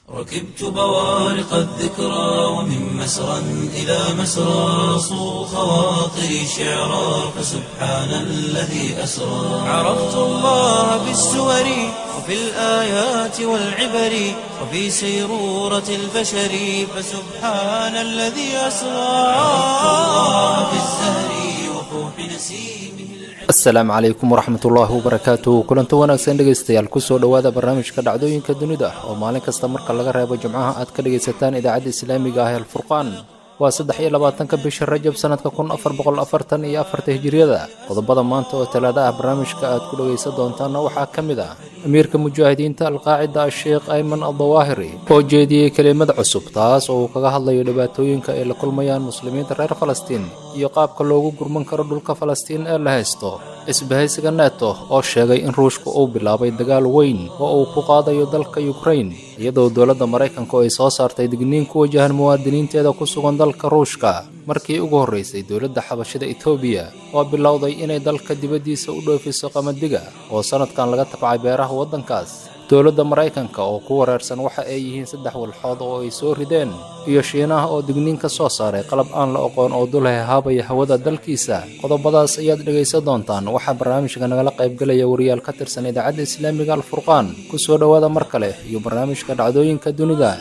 ركبت بوارق الذكرى ومن مسرى إلى مسرى صو خواطري شعرا فسبحان الذي أسرى عرفت الله بالسور وفي الآيات والعبر وفي سيرورة البشر فسبحان الذي أسرى عرفت الله بالزهر وفوح نسيمه asalaamu calaykum waraxmatullaahi wabarakaatu kulanto wanaagsan dhegaystayaal kusoo dhowaada barnaamijka dhacdooyinka dunida oo maalin kasta marka laga reebo jimcaha aad ka dhegaysataan idaacadda islaamiga ah ee alfurqaan waa saddex iyo labaatanka bisha rajab sannadka kun afar boqol afartan iyo afarta hijiriyada qodobada maanta oo talaada ah barnaamijka aad ku dhegaysan doontaanna waxaa ka mid ah amiirka mujaahidiinta alqaacida asheekh ayman aldawaahiri oo jeediyey kelimad cusub taas oo uu kaga hadlayo dhibaatooyinka ay la kulmayaan muslimiinta reer falastiin iyo qaabka loogu gurman karo dhulka falastiin ee la haysto isbahaysiga neto oo sheegay in ruushka uu bilaabay dagaal weyn oo uu ku qaadayo dalka yukrain iyadoo dowladda maraykanku ay soo saartay digniin ku wajahan muwaadiniinteeda ku sugan dalka ruushka markii ugu horraysay dowladda xabashada etoobiya oo bilowday inay dalka dibaddiisa u dhoofiso qamadiga oo sannadkan laga tabcay beeraha waddankaas dowladda maraykanka oo ku wareersan waxa ay yihiin saddex walxood oo ay soo rideen iyo shiinaha oo digniin ka soo saaray qalab aan la oqoon oo dul hahaabaya hawada dalkiisa qodobadaas ayaad dhegaysan doontaan waxaa barnaamijka nagala qaybgelaya wariyaal ka tirsan idaacadda islaamiga alfurqaan ku soo dhowaada mar kale iyo barnaamijka dhacdooyinka dunida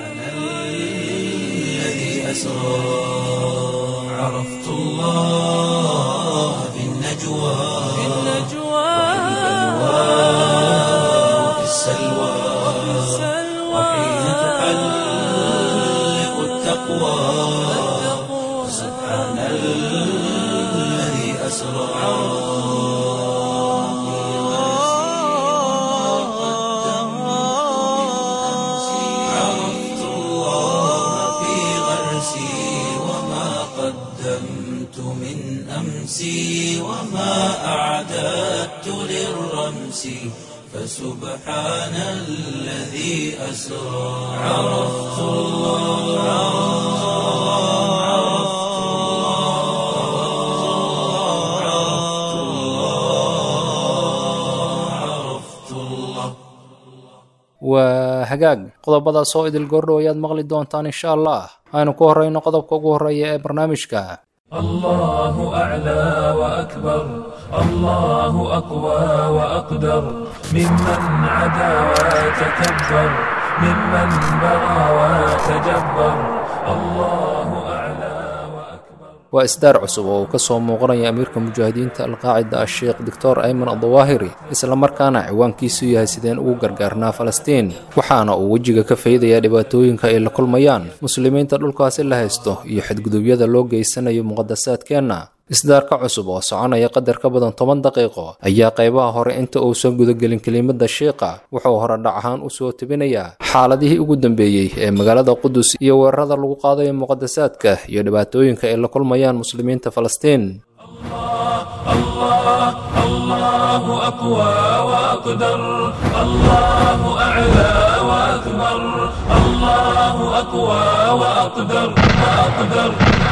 الذي أسرى عرفت الله بالنجوى وفي السلوى وحين تحلق التقوى سبحان الذي أسرى عرفت الله في غرسي وما قدمت من أمسي وما أعددت للرمس فسبحان الذي أسرى عرفت الله عرفت الله عرفت الله عرفت الله waa hagaag qodobadaas oo idil goordhow ayaad maqli doontaan insha allah aynu ku horrayno qodobka ugu horreeya ee barnaamijka الله أعلى وأكبر الله أقوى وأقدر ممن عدا وتكبر ممن بغى وتجبر الله أعلى وأكبر waa isdaar cusub oo uu ka soo muuqanaya amiirka mujaahidiinta alqaacida asheekh doctor ayman aldawaahiri islamarkaana ciwaankiisu yahay sideen ugu gargaarnaa falastiin waxaana uu wejiga ka faydayaa dhibaatooyinka ay la kulmayaan muslimiinta dhulkaasi la haysto iyo xadgudubyada loo geysanayo muqadasaadkeenna isdaarka cusub oo soconaya qadar ka badan toban daqiiqo ayaa qaybaha hore inta uusan gudagelin kelimada shiiqa wuxuu hore dhac ahaan u soo tebinayaa xaaladihii ugu dambeeyey ee magaalada qudus iyo weerarada lagu qaadayo muqadasaadka iyo dhibaatooyinka ay la kulmayaan muslimiinta falastiin الله الله أقوى وأقدر الله أعلى وأكبر الله أقوى وأقدر وأقدر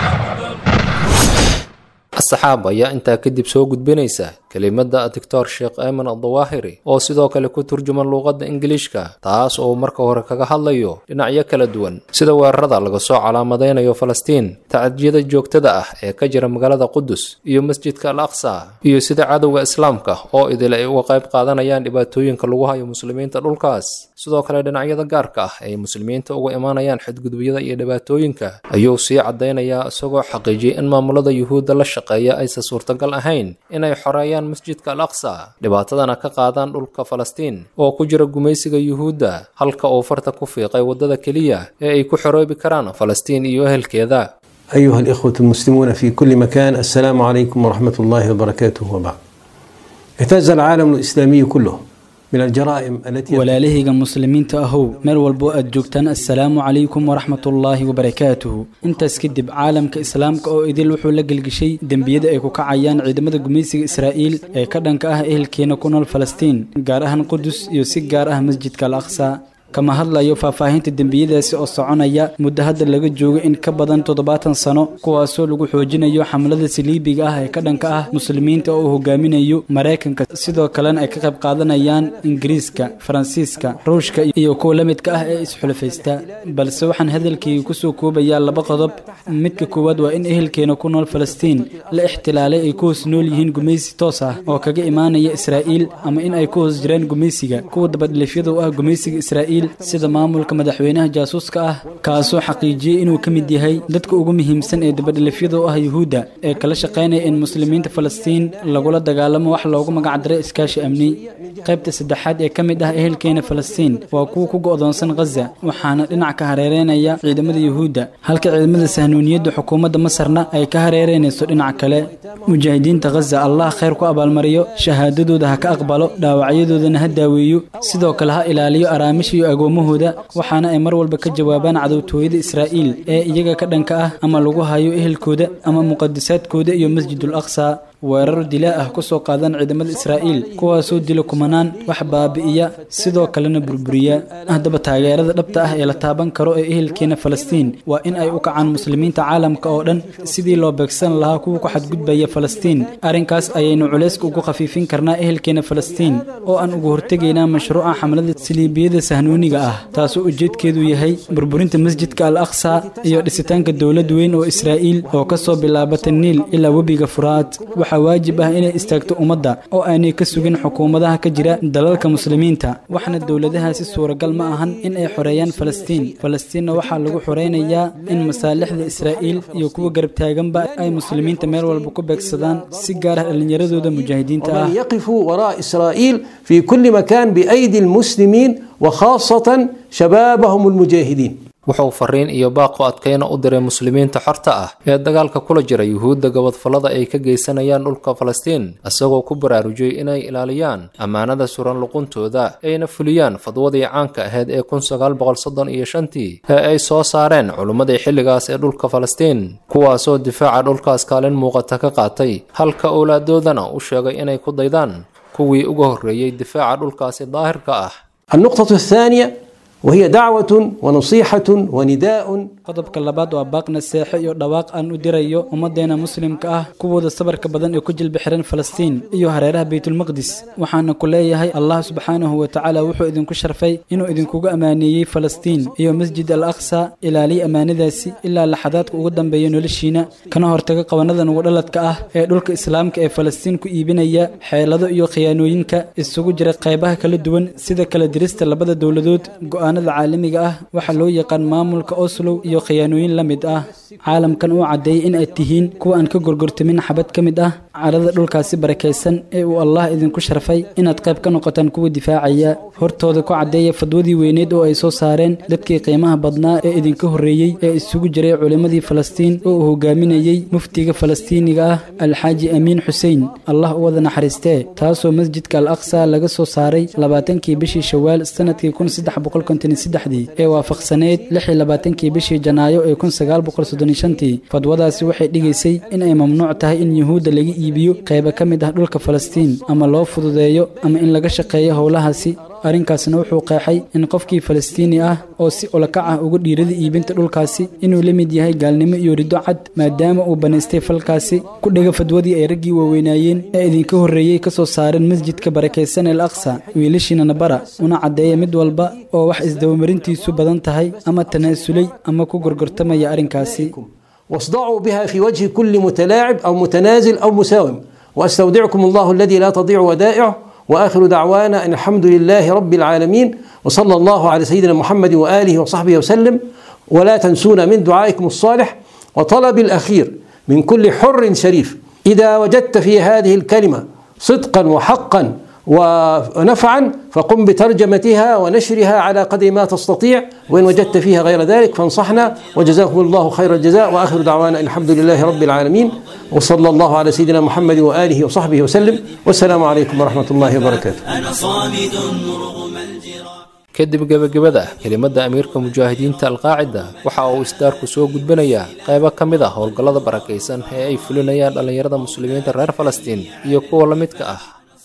asxaab ayaa intaa kadib soo gudbinaysa kelimada doctor sheekh ayman aldawaahiri oo sidoo kale ku turjuman luuqadda ingiliishka taas oo marka hore kaga hadlayo dhinacyo kala duwan sida weerarada laga soo calaamadaynayo falastiin tacadiyada joogtada ah ee ka jira magaalada qudus iyo masjidka al aqsa iyo sida cadowga islaamka oo idil ay uga qayb qaadanayaan dhibaatooyinka lagu hayo muslimiinta dhulkaas sidoo kale dhinacyada gaarka ah ay muslimiinta uga imaanayaan xadgudubyada iyo dhibaatooyinka ayuu sii caddaynayaa isagoo xaqiijiyey in maamulada yuhuudda la shaqeeya aysan suurtagal ahayn inay xoreeyaan masjidka al aqsa dhibaatadana ka qaadaan dhulka falastiin oo ku jira gumaysiga yuhuudda halka uu farta ku fiiqay waddada keliya ee ay ku xoroobi karaan falastiin iyo ehelkeeda أيها الإخوة المسلمون في كل مكان السلام عليكم ورحمة الله وبركاته وبعد اهتز العالم الإسلامي كله من الجرائم التي walaalahayga muslimiinta ahow meel walbo aad joogtaan assalaamu calaykum waraxmatullaahi wabarakaatuhu intaas kadib caalamka islaamka oo idil wuxuu la gelgishay dembiyada ay ku kacayaan ciidamada gumaysiga israa'iil ee ka dhanka ah ehelkeena ku nool falastiin gaar ahaan qudus iyo si gaar ah masjidka al aqsa kama hadlayo faahfaahinta dembiyadaasi oo soconaya muddo hadda laga joogo in ka badan toddobaatan sano kuwaasoo lagu xoojinayo xamlada saliibiga ah ee ka dhanka ah muslimiinta oo uu hogaaminayo maraykanka sidoo kalena ay ka qayb qaadanayaan ingiriiska faransiiska ruushka iyo kuwa la midka ah ee isxulafaysta balse waxaan hadalkayga kusoo koobayaa laba qodob midka koowaad waa in ehelkeena ku nool falastiin la ixtilaalay ay ku hoos nool yihiin gumaysi toos ah oo kaga imaanaya israa'iil ama in ay ku hoos jiraan gumaysiga kuwa dabadhilifyada u ah gumaysiga israa'iil sida maamulka madaxweynaha jaasuuska ah kaasoo xaqiijiyey inuu ka mid yahay dadka ugu muhiimsan ee dabadhilifyada u ah yuhuudda ee kala shaqaynaya in muslimiinta falastiin lagula dagaalamo wax loogu magacdaray iskaashi amni qaybta saddexaad ee ka mid ah ehelkeena falastiin waa kuwa ku go'doonsan khaza waxaana dhinac ka hareereynaya ciidamada yuhuudda halka ciidamada sahnuuniyadda xukuumadda masarna ay ka hareereynayso dhinac kale mujaahidiinta khaza allah khayr ku abaalmariyo shahaadadooda ha ka aqbalo dhaawacyadoodana ha daaweeyo sidoo kale ha ilaaliyo araamisha iyo agoomahooda waxaana ay mar walba ka jawaabaan cadowtooyada israa'iil ee iyaga ka dhanka ah ama lagu hayo ehelkooda ama muqadisaadkooda iyo masjidul aqsa weerar dilaa ah kusoo qaadaan ciidamada israa'iil kuwaasoo dila kumanaan wax baabi'iya sidoo kalena burburiya haddaba taageerada dhabta ah ee la taaban karo ee ehelkeena falastiin waa in ay u kacaan muslimiinta caalamka oo dhan sidii loo beegsan lahaa kuwa ku xadgudbaya falastiin arrinkaas ayaynu culayska ugu khafiifin karnaa ehelkeena falastiin oo aan ugu hortegaynaa mashruuca xamlada saliibiyada sahnuuniga ah taasoo ujeedkeedu yahay burburinta masjidka al aqsa iyo dhisitaanka dowlad weyn oo israa'iil oo kasoo bilaabata niil ilaa webiga furaad waxaa waajib ah inay istaagto ummadda oo aanay ka sugin xukuumadaha ka jira dalalka muslimiinta waxna dowladahaasi suuragal ma ahan in ay xoreeyaan falastiin falastiinna waxaa lagu xoreynayaa in masaalixda israa'iil iyo kuwa garab taaganba ay muslimiinta meel walba ku beegsadaan si gaar ah dhallinyaradooda mujaahidiinta ah ومن يقفوا وراء إسرائيل في كل مكان بأيدي المسلمين وخاصة شبابهم المجاهدين wuxuu fariin iyo baaqo adkayna u diray muslimiinta xorta ah ee dagaalka kula jira yuhuudda gabadfallada ay ka geysanayaan dhulka falastiin isagoo ku baraarujiyey inay ilaaliyaan ammaanada suran luquntooda ayna fuliyaan fadwadii caanka ahayd ee kun sagaal boqol soddon iyo shantii ee ay soo saareen culummadii xilligaas ee dhulka falastiin kuwaasoo difaaca dhulkaas kaalin muuqata ka qaatay halka owlaadoodana u sheegay inay ku daydaan kuwii uga horreeyey difaaca dhulkaasi daahirka ah النقطة الثانية وهي دعوة ونصيحة ونداء qodobka labaad waa baaqna seexo iyo dhawaaq aan u dirayo ummaddeena muslimka ah kuwooda sabarka badan ee ku jilbi xiran falastiin iyo hareeraha baytulmaqdis waxaana ku leeyahay allah subxaanahu wa tacaala wuxuu idinku sharfay inuu idinkugu ammaaneeyey falastiin iyo masjid al aqsa ilaaliya ammaanadaasi ilaa laxadaadka ugu dambeeya noloshiina kana hortaga qabanada nugu dhaladka ah ee dhulka islaamka ee falastiin ku iibinaya xeelado iyo khiyaanooyinka isugu jira qaybaha kala duwan sida kala dirista labada dowladood go'aanada caalamiga ah waxaa loo yaqaan maamulka oslow iyo khiyaanooyin la mid ah caalamkan uu caddeeyey in aad tihiin kuwa aan ka gorgortamin xabad ka mid ah carada dhulkaasi barakaysan ee uu allah idinku sharfay inaad qayb ka noqotaan kuwa difaacaya hortooda ku caddeeya fadwadii weyneed oo ay soo saareen dadkii qiimaha badnaa ee idinka horreeyey ee isugu jiray culimmadii falastiin oo uu hogaaminayey muftiga falastiiniga ah alxaaji amiin xuseen allah u wada naxariistee taasoo masjidka al aqsa laga soo saaray labaatankii bishii shawaal sanadkii kun saddex boqol konton iyo saddexdii ee waafaqsaneyd lix iyo labaatankii bishii janaayo ee kun sagaal boqol soddon iyo shantii fadwadaasi waxay dhigaysay in ay mamnuuc tahay in yuhuudda laga iibiyo qaybo ka mid ah dhulka falastiin ama loo fududeeyo ama in laga shaqeeyo howlahaasi arrinkaasna wuxuu qeexay in qofkii falastiini ah oo si ulakac ah uga dhiirada iibinta dhulkaasi inuu la mid yahay gaalnimo iyo riddo cad maadaama uu banaystay falkaasi ku dhega fadwadii ay raggii waaweynaayeen ee idinka horreeyey ka soo saareen masjidka barakaysan el aqsa wiilashiina nabara una caddeeya mid walba oo wax isdabamarintiisu badan tahay ama tanaasulay ama ku gorgortamaya arrinkaasi واصدعوا بها في وجه كل متلاعب أو متنازل أو مساوم وأستودعكم الله الذي لا تضيع ودائعه وآخر دعوانا أن الحمد لله رب العالمين وصلى الله على سيدنا محمد وآله وصحبه وسلم ولا تنسونا من دعائكم الصالح وطلب الأخير من كل حر شريف إذا وجدت في هذه الكلمة صدقا وحقا ونفعا فقم بترجمتها ونشرها على قدر ما تستطيع وإن وجدت فيها غير ذلك فانصحنا وجزاكم الله خير الجزاء وآخر دعوانا أن الحمد لله رب العالمين وصلى الله على سيدنا محمد وآله وصحبه وسلم والسلام عليكم ورحمة الله وبركاته أنا صامد رغم الجراح kadib gebagabada kelimada amiirka mujaahidiinta alqaacida waxa uu isdaarku soo gudbinayaa qaybo ka mid ah howlgallada barakaysan ee ay fulinayaan dhallinyarada muslimiinta reer falastiin iyo kuwa la midka ah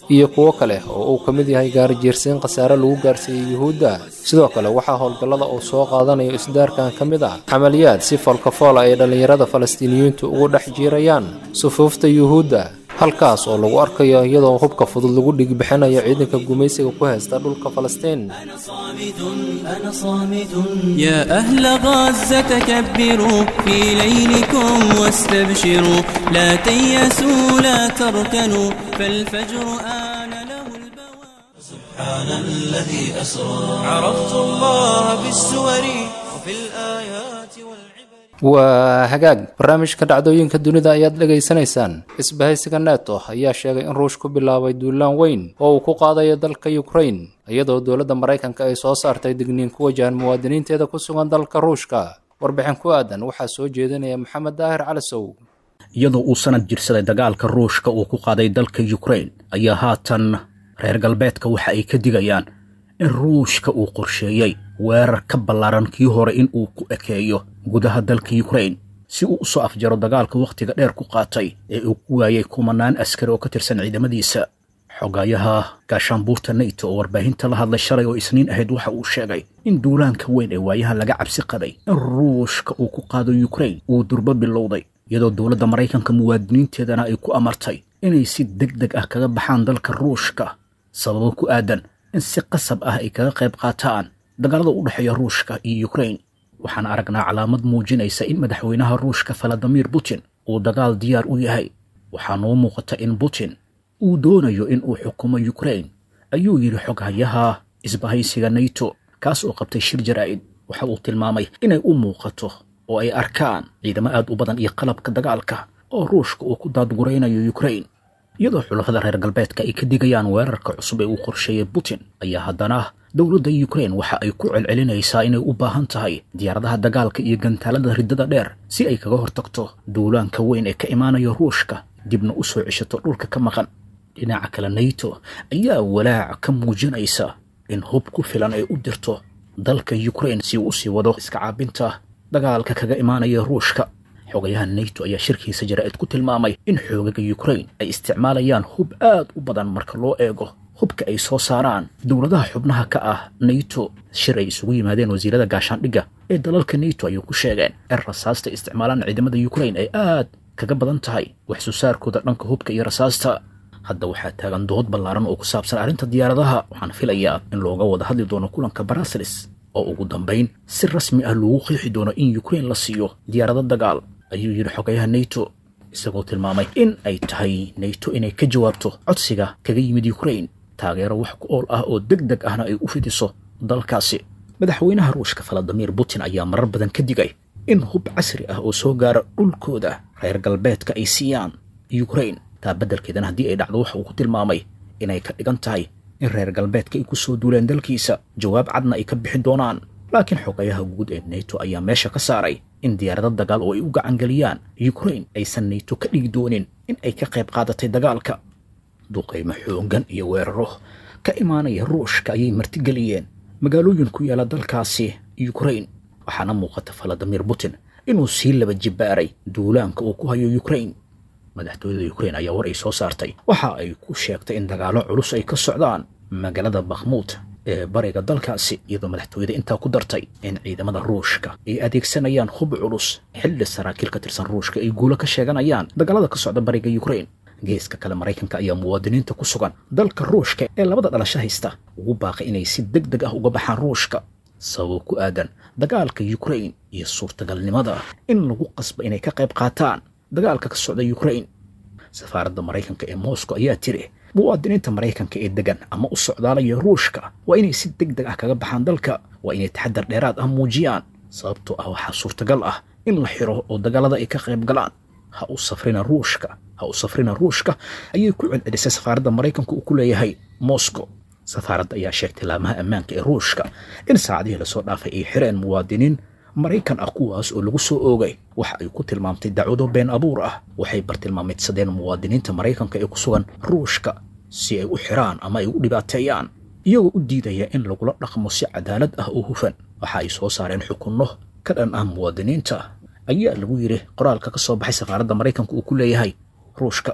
iyo kuwo kale oo uu ka mid yahay gaarijiirsiin khasaare lagu gaarsiiyey yuhuudda sidoo kale waxaa howlgallada uu soo qaadanayo isdaarkan ka mid ah camaliyaad si foolkafoola ay dhallinyarada falastiiniyiintu ugu dhex jiirayaan sufuufta yuhuudda halkaas oo lagu arkayo iyadoo hubka fudud lagu dhigbixinayo ciidanka gumaysiga ku haysta dhulka falastiin أنا صامت أنا صامت يا أهل غزة كبروا في ليلكم واستبشروا لا تيأسوا لا تركنوا فالفجر آن له البواب سبحان الذي أسرى عرفت الله بالسور وفي الآيات والعبر waa hagaag barnaamijka dhacdooyinka dunida ayaad dhegaysanaysaan isbahaysiga neto ayaa sheegay in ruush ku bilaabay duulaan weyn oo uu ku qaadayo dalka ukrain iyadoo dowladda maraykanka ay soo saartay digniin ku wajahan muwaadiniinteeda ku sugan dalka ruushka warbixin ku aadan waxaa soo jeedinaya maxamed daahir calasow iyadoo uu sanad jirsaday dagaalka ruushka uu ku qaaday dalka yukrain ayaa haatan reer galbeedka waxa ay ka digayaan in ruushka uu qorsheeyey weerar ka ballaaran kii hore in uu ku ekeeyo gudaha dalka yukrain si uu u soo afjaro dagaalka wakhtiga dheer ku qaatay ee uu ku waayey kumanaan askari oo ka tirsan ciidamadiisa xogayaha gaashaanbuurta neyto oo warbaahinta la hadlay shalay oo isniin ahayd waxa uu sheegay in duulaanka weyn ee waayahan laga cabsi qabay in ruushka uu ku qaado yukrain uu durbo bilowday iyadoo dowladda maraykanka muwaadiniinteedana ay ku amartay inay si deg deg ah kaga baxaan dalka ruushka sababo ku aadan in si qasab ah ay kaga qayb qaataan dagaalada u dhexeeya ruushka iyo yukrain waxaan aragnaa calaamad muujinaysa in madaxweynaha ruushka valadimir putin uu dagaal diyaar u yahay waxaa noo muuqata in putin uu doonayo in uu xukumo yukrain ayuu yidhi xoghayaha isbahaysiga neyto kaas oo qabtay shir jaraa'id waxa uu tilmaamay inay u muuqato oo ay arkaan ciidamo aad u badan iyo qalabka dagaalka oo ruushka uu ku daadguraynayo yukrain iyadoo xulafada reer galbeedka ay ka digayaan weerarka cusub ee uu qorsheeyey putin ayaa haddana dowladda yukrain waxa ay ku celcelinaysaa inay u baahan tahay diyaaradaha dagaalka iyo gantaalada riddada dheer si ay kaga hortagto duulaanka weyn ee ka imaanaya ruushka dibna u soo ceshato dhulka ka maqan dhinaca kale neyto ayaa walaac ka muujinaysa in hub ku filan ay u dirto dalka yukrain si uu u sii wado iska caabinta dagaalka kaga imaanaya ruushka xogayaha neyto ayaa shirkiisa jaraa'id ku tilmaamay in xoogaga yukrain ay isticmaalayaan hub aad u badan marka loo eego hubka ay soo saaraan dowladaha xubnaha ka ah neyto shir ay isugu yimaadeen wasiirada gaashaandhigga ee dalalka neyto ayuu ku sheegeen in rasaasta isticmaalaan ciidamada yukrain ay aad kaga badan tahay wax soo saarkooda dhanka hubka iyo rasaasta hadda waxaa taagan dood ballaaran oo ku saabsan arrinta diyaaradaha waxaan filayaa in looga wada hadli doono kulanka barasels oo ugu dambayn si rasmi ah loogu qiixi doono in yukrain la siiyo diyaarado dagaal ayuu yidhi xogayaha neyto isagoo tilmaamay in ay tahay neyto inay ka jawaabto codsiga kaga yimid yukrain taageero wax ku ool ah oo deg deg ahna ay u fidiso dalkaasi madaxweynaha ruushka valadimir putin ayaa marar badan ka digay in hub casri ah oo soo gaara dhulkooda reer galbeedka ay siiyaan yukrain taa beddelkeedana haddii ay dhacdo waxa uu ku tilmaamay inay ka dhigan tahay in reer galbeedka ay ku soo duuleen dalkiisa jawaab cadna ay ka bixin doonaan laakiin xogayaha guud ee neyto ayaa meesha ka saaray in diyaarado dagaal oo ay u gacangeliyaan yukrain aysan neyto ka dhigi doonin in ay ka qayb qaadatay dagaalka duqaymo xooggan iyo weeraro ka imaanaya ruushka ayay martigeliyeen magaalooyin ku yaala dalkaasi yukrain waxaana muuqata valadimir putin inuu sii laba jibbaaray duulaanka uu ku hayo yukrain madaxtooyada yukrain ayaa war ay soo saartay waxa ay ku sheegtay in dagaallo culus ay ka socdaan magaalada bakhmuud ee bariga dalkaasi iyadoo madaxtooyada intaa ku dartay in ciidamada ruushka ay adeegsanayaan hub culus xilli saraakiil ka tirsan ruushka ay guulo ka sheeganayaan dagaalada ka socda bariga yukrain geeska kale maraykanka ayaa muwaadiniinta ku sugan dalka ruushka ee labada dhalasho haysta ugu baaqay inay si deg deg ah uga baxaan ruushka sababo ku aadan dagaalka yukrain iyo suurtagalnimada in lagu qasba inay ka qayb qaataan dagaalka ka socda yukrain safaaradda maraykanka ee moscow ayaa tiri muwaadiniinta maraykanka ee degan ama u socdaalaya ruushka waa inay si deg deg ah kaga baxaan dalka waa inay taxadar dheeraad ah muujiyaan sababtoo ah waxaa suurtagal ah in la xiro oo dagaalada ay ka qayb galaan ha u safrina ruushka ha u safrina ruushka ayay ku celcelisay safaaradda maraykanka uu ku leeyahay moscow safaaradda ayaa sheegtay laamaha ammaanka ee ruushka in saacadihii lasoo dhaafay ay xireen muwaadiniin maraykan ah kuwaas oo lagu soo oogay waxa ay ku tilmaamtay dacwado been abuur ah waxay bartilmaameedsadeen muwaadiniinta maraykanka ee ku sugan ruushka si ay u xiraan ama ay u dhibaateeyaan iyagoo u diidaya in lagula dhaqmo si cadaalad ah oo hufan waxa ay soo saareen xukunno ka dhan ah muwaadiniinta ayaa lagu yidhi qoraalka ka soo baxay safaaradda maraykanka uu ku leeyahay ruushka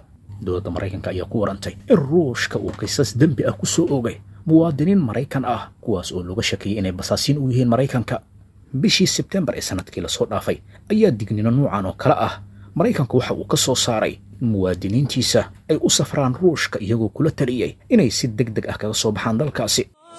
dowladda maraykanka ayaa ku warantay in ruushka uu qisas dembi ah ku soo oogay muwaadiniin maraykan ah kuwaas oo looga shakiyey inay basaasiin u yihiin maraykanka bishii sebtembar ee sanadkii lasoo dhaafay ayaa dignino nuucan oo kale ah maraykanku waxa uu ka soo saaray in muwaadiniintiisa ay u safraan ruushka iyagoo kula taliyey inay si deg deg ah kaga soo baxaan dalkaasi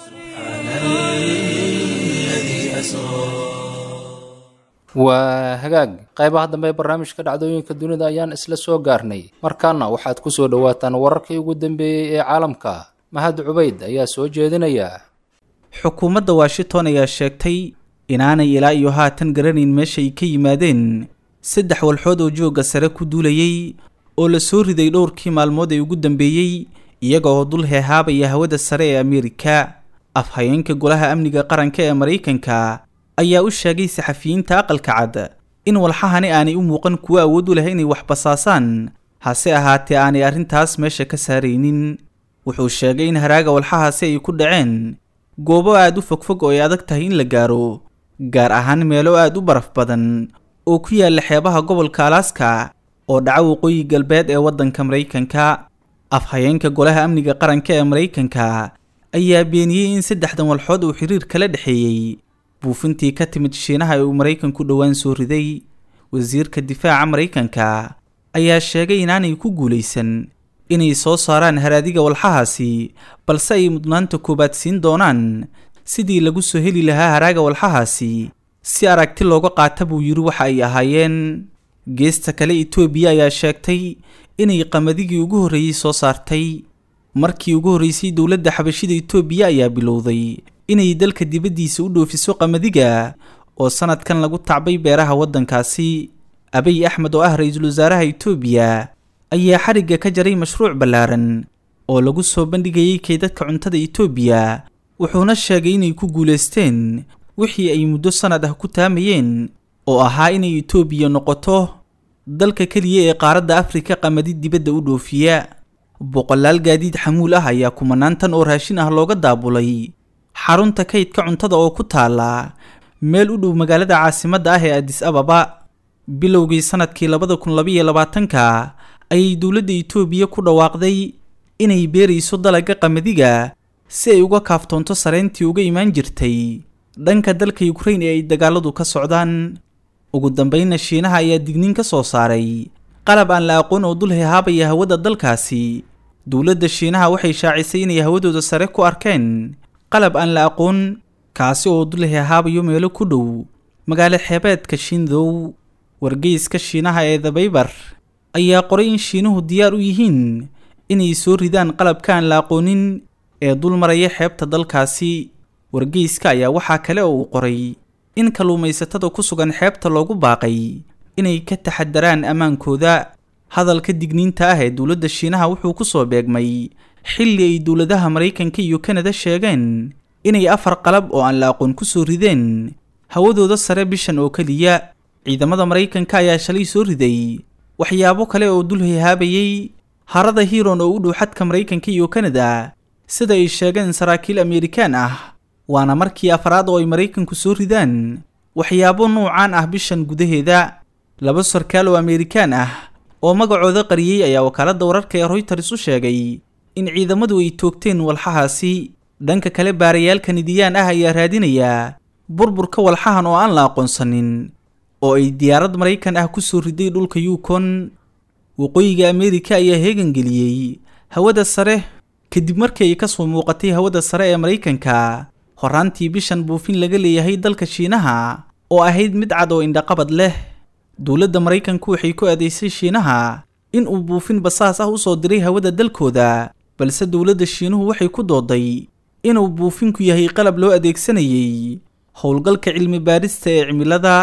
waa hagaag qaybaha dambe ee barnaamijka dhacdooyinka dunida ayaan isla soo gaarnay markaana waxaad ku soo dhowaataan wararkii ugu dambeeyey ee caalamka mahad cubayd ayaa soo jeedinaya xukuumadda washington ayaa sheegtay inaanay ilaa iyo haatan garanayn meesha ay ka yimaadeen saddex walxood oo joogga sare ku duulayay oo la soo riday dhowrkii maalmood ee ugu dambeeyey iyaga oo dul heehaabaya hawada sare ee ameerika afhayeenka golaha amniga qaranka ee maraykanka ayaa u sheegay saxafiyiinta aqalka cad in walxahani aanay u muuqan kuwo awood u leh inay wax basaasaan hase ahaatee aanay arrintaas meesha ka saaraynin wuxuu sheegay in haraaga walxahaasi ay ku dhaceen goobo aad u fogfog oo ay adag tahay in la gaaro gaar ahaan meelo aad u baraf badan oo ku yaalla xeebaha gobolka alaska oo dhaca waqooyi galbeed ee waddanka maraykanka afhayeenka golaha amniga qaranka ee maraykanka ayaa beeniyey in saddexdan walxood uu xiriir kala dhexeeyey buufintii ka timid shiinaha ee uu maraykanku dhowaan soo riday wasiirka difaaca maraykanka ayaa sheegay inaanay ku guulaysan inay soo saaraan haraadiga walxahaasi balse ay mudnaanta koowaad siin doonaan sidii lagu soo heli lahaa haraaga walxahaasi si aragti looga qaata buu yidhi waxa ay ahaayeen geesta kale etoobiya ayaa sheegtay inay qamaddigii ugu horreeyey soo saartay markii ugu horreysay dowladda xabashida etoobiya ayaa bilowday inay dalka dibaddiisa u dhoofiso qamadiga oo sanadkan lagu tacbay beeraha waddankaasi abiy axmed oo ah ra-iisul wasaaraha etoobiya ayaa xarigga ka jaray mashruuc ballaaran oo lagu soo bandhigayay kaydadka cuntada etoobiya wuxuuna sheegay inay ku guulaysteen wixii ay muddo sannad ah ku taamayeen oo ahaa inay etoobiya noqoto dalka keliya ee qaaradda afrika qamadi dibadda u dhoofiya boqolaal gaadiid xamuul ah ayaa kumanaan tan oo raashin ah looga daabulay xarunta kaydka cuntada oo ku taala meel u dhow magaalada caasimadda ah ee adis ababa bilowgii sanadkii labada kun labaiyo labaatanka ayay dowladda etoobiya ku dhawaaqday inay beerayso dalagga qamadiga si ay uga kaaftoonto sareyntii uga imaan jirtay dhanka dalka yukrain ee ay dagaaladu ka socdaan ugu dambeynna shiinaha ayaa digniin ka soo saaray qalab aan la aqoon oo dul hehaabaya hawada dalkaasi dowladda shiinaha waxay shaacisay inay hawadooda sare ku arkeen qalab aan la aqoon kaasi oo dul hehaabayo meelo ku dhow magaalo xeebeedka shindow wargeyska shiinaha ee dabaybar ayaa qoray in shiinuhu diyaar u yihiin inay soo ridaan qalabka aan la aqoonin ee dul maraya xeebta dalkaasi wargeyska ayaa waxaa kale oo uu qoray in kalluumaysatada ku sugan xeebta loogu baaqay inay ka taxadaraan ammaankooda hadalka digniinta ah ee dowladda shiinaha wuxuu ku soo beegmay xilli ay dowladaha maraykanka iyo kanada sheegeen inay afar qalab oo aan la aqoon ku soo rideen hawadooda sare bishan oo keliya ciidamada maraykanka ayaa shalay soo riday waxyaabo kale oo dul hehaabayay harada hiron oo u dhow xadka maraykanka iyo kanada sida ay sheegeen saraakiil amerikaan ah waana markii afraad oo ay maraykanku soo ridaan waxyaabo nuucaan ah bishan gudaheeda laba sarkaal oo amerikaan ah oo magacooda qariyey ayaa wakaaladda wararka ee royters u sheegay in ciidamadu ay toogteen walxahaasi dhanka kale baarayaal kanidiyaan ah ayaa raadinayaa burburka walxahan oo aan la aqoonsanin oo ay diyaarad maraykan ah ku soo riday dhulka yukon waqooyiga ameerika ayaa heegangeliyey hawada sare kadib markii ay ka soo muuqatay hawada sare ee maraykanka horaantii bishan buufin laga leeyahay dalka shiinaha oo ahayd mid cad oo indhaqabad leh dowladda maraykanku waxay ku adeysay shiinaha in uu buufin basaas ah u soo diray hawada dalkooda balse dowladda shiinuhu waxay ku dooday inuu buufinku yahay qalab loo adeegsanayay howlgalka cilmi baadhista ee cimilada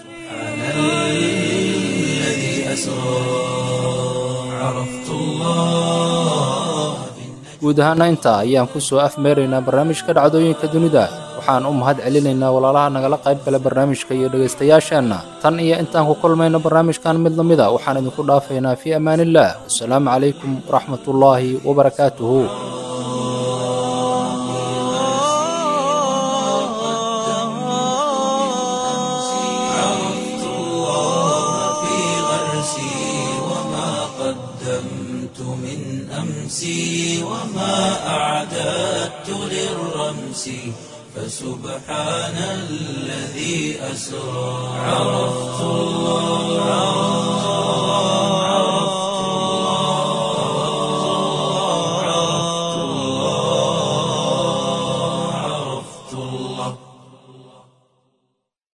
guud ahaana intaa ayaan ku soo afmeeraynaa barnaamijka dhacdooyinka dunida waxaan u mahad celinaynaa walaalaha nagala qayb gala barnaamijka iyo dhegaystayaasheenna tan iyo intaan ku kulmayno barnaamijkan mid lamida waxaan idinku dhaafaynaa fii ammaaniillah wasalaamu calaykum waraxmatullaahi wabarakaatuhu عرفت الله في غرسي وما قدمت نفسي فسبحان الذي أسرى عرفت الله